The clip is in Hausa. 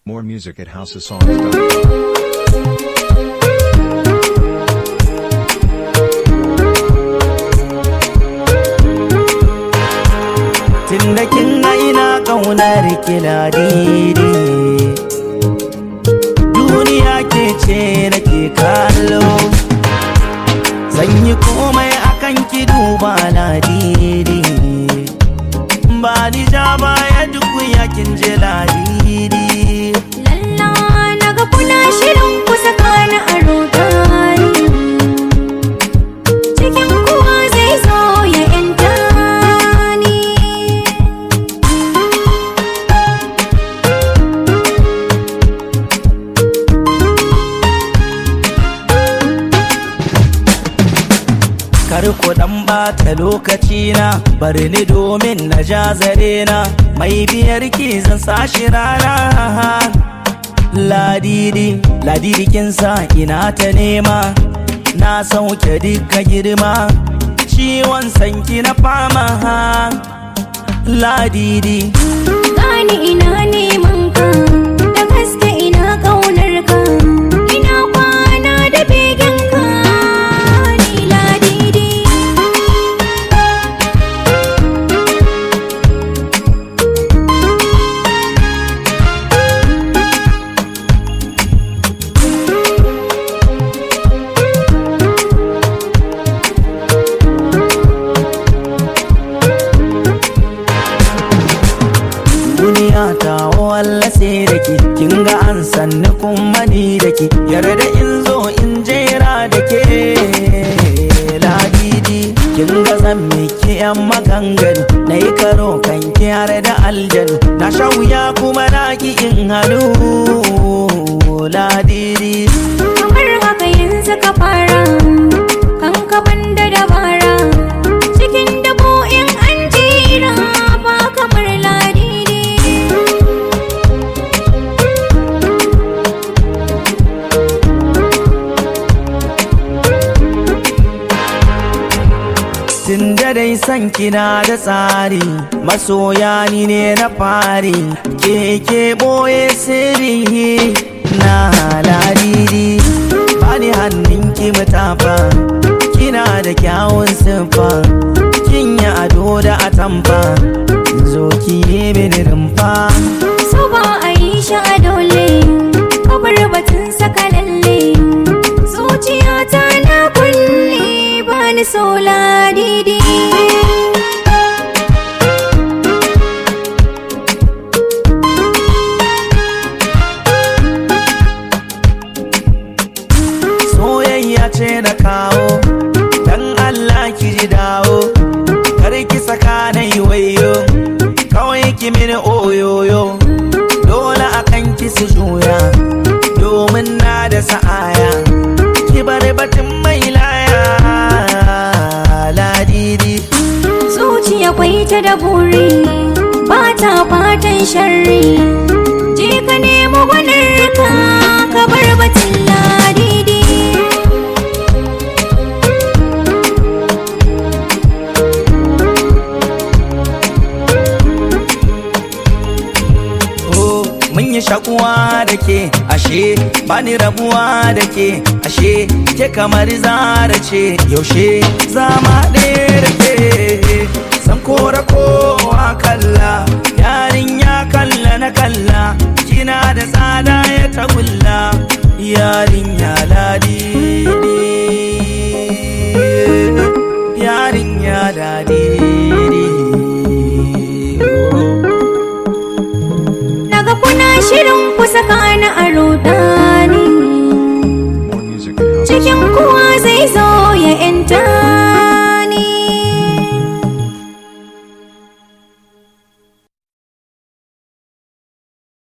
More music at houseofsongs.com. Tunda kin ga ina ƙaunar ki ladidi Duniya ke ce nake kallo Zan yi komai akan ki duba ladidi Ba ni ja baya duk yakin je ladidi Lalla na ga kuna shirin ku saka ni a rudani Cikin kuwa zai zo ya yanta ni Kar ku dan bata lokaci na bari ni domin na ja zare na mai biyar ki zan sashi rana ladidi ladidi kin sa ina ta nema na sauke duka girma ciwon sanki na fama ladidi Gani ina neman ka Da gaske ina ƙaunar ka Ina kwana da begen ka Ni ladidi duniya ta walla sai da ki kin ga an sanni kuma ni da ki yarda in zo in jera da ke ladidi kin ga zan miki yan maganganu na yi karo kan ki har da aljanu na sha wuya kuma na ki in hannu ladidi Kamar haka yanzu ka fara Kan ka banda dabara Cikin dabo in an jira Ba kamar ladidi Tun da dai san kina da tsari masoya ni ne na fari keke boye sirri na ladidi bani hannun ki mutafa kina da kyawun siffa kin yi ado da atamfa zo ki yi mini rumfa So ba a yi shi a dole Kabar batun saka lalle Zuciyata na kulle Ba ni so ladidi soyayya ce na kawo dan Allah ki ji dawo kar ki saka na yi wayo kawai ki mini oyoyo dole akan ki su juya domin na da sa'aya ki bar batun mai laya ladidi Zuciya kwai ta da buri Ba ta fatan sharri Je ka nemo gwanarka Ka bar batun ladidi Oh, mun yi shakuwa da ke ashe bani rabuwa da ke ashe ke kamar zara ce yaushe zama ɗaya da ke san kora kowa kalla yarin ya kalla na kalla kina da tsada ya tagulla yarin ya